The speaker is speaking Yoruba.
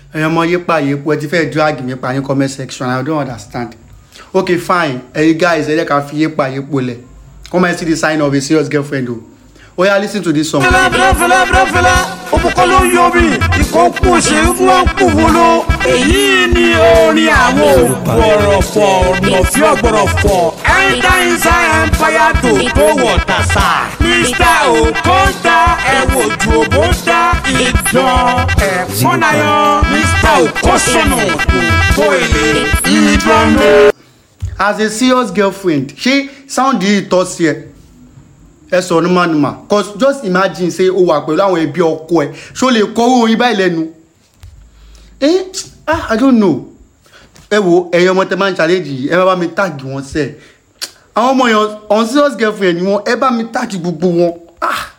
ẹ̀yin ọmọ yípa yípo ẹ ti fẹ́ drag mi pa ní comment section i don't understand okay fine ẹ̀yin guys ẹ jẹ́ ká fi yípa yípo lẹ̀ come and see the sign of a serious girlfriend o oya lis ten to this song. fẹlẹ fẹlẹ fẹlẹ fẹlẹ fẹlẹ òbúkọ ló ń yọ mí ikọ̀ kú òṣèré fún wọn kú wolo. èyí ni orin àwọn ògbọ̀rọ̀fọ̀ nọ̀fí ọ̀gbọ̀rọ̀fọ̀ ẹ̀ńdá ìsá ẹ̀ńpáyà tó tó wọ̀ tàṣà. mr okonta ẹ̀wò ju òbóńtà ìdán ẹ̀fọ́nayọ mr okosunu tó èlé ìdánwò. as a serious girlfriend ṣé sound yìí tọ́ sí ẹ ẹ sọ ní manuma cause just imagine say o wà pẹ̀lú àwọn ẹbí ọkọ ẹ ṣó lè kọ́ orin báyìí lẹ́nu eh ah i don't know ẹ wo ẹ̀yin ọmọ tẹ máa ń challenge yìí ẹ bá bá mi tag wọn sẹ́ẹ̀ àwọn ọmọ yẹn on serious girlfriend ni wọn ẹ bá mi tag gbogbo wọn ah